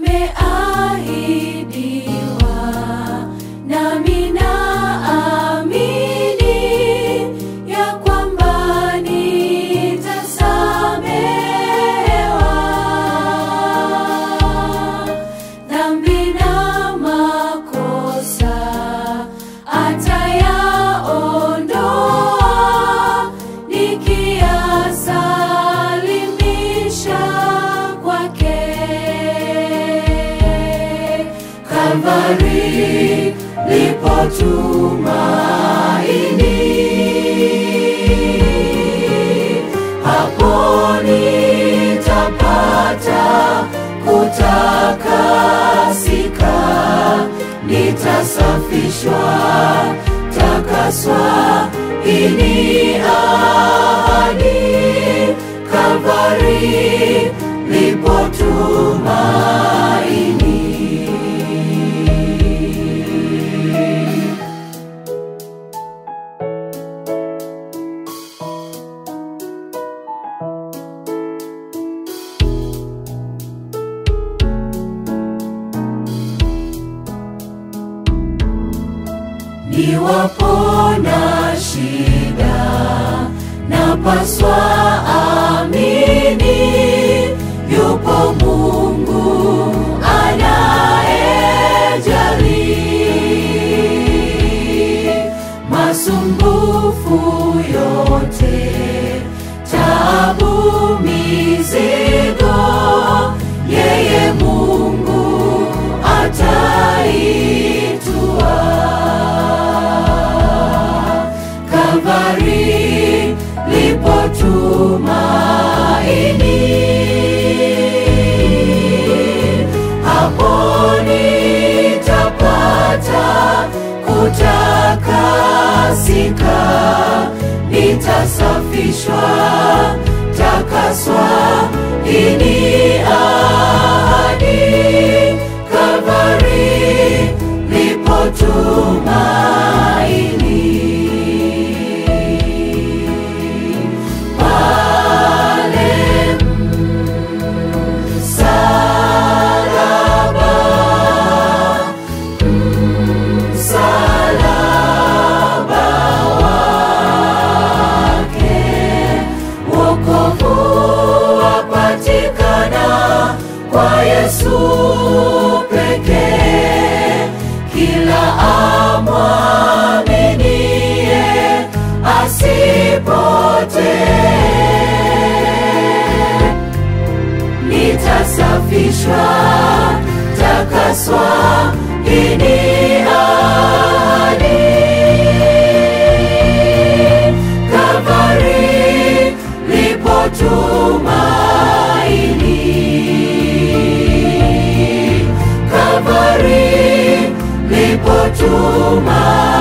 nimeahidiwa, nami naamini ya kwamba nitasamehewa dhambi na makosa atayaondoa nikiyasalimisha kwake. Kalvari lipo tumaini, hapo nitapata kutakasika, nitasafishwa, takaswa. Hii ni ahadi, Kalvari lipo tumaini. Niwapo na shida, napaswa amini, yupo Mungu anayejali masumbufu yote, taabu, mizigo, yeye Mungu ataitua. Kalvari lipo tumaini, hapo nitapata kutakasika, nitasafishwa, takaswa. Hii ni ahadi, Kalvari lipo tumaini. Pale msalaba, msalaba wake, wokovu wapatikana kwa Yesu pekee. Kila amwaminie asipotee nitasafishwa, takaswa. Hii ni ahadi, Kalvari lipo tumaini, Kalvari lipo tumaini.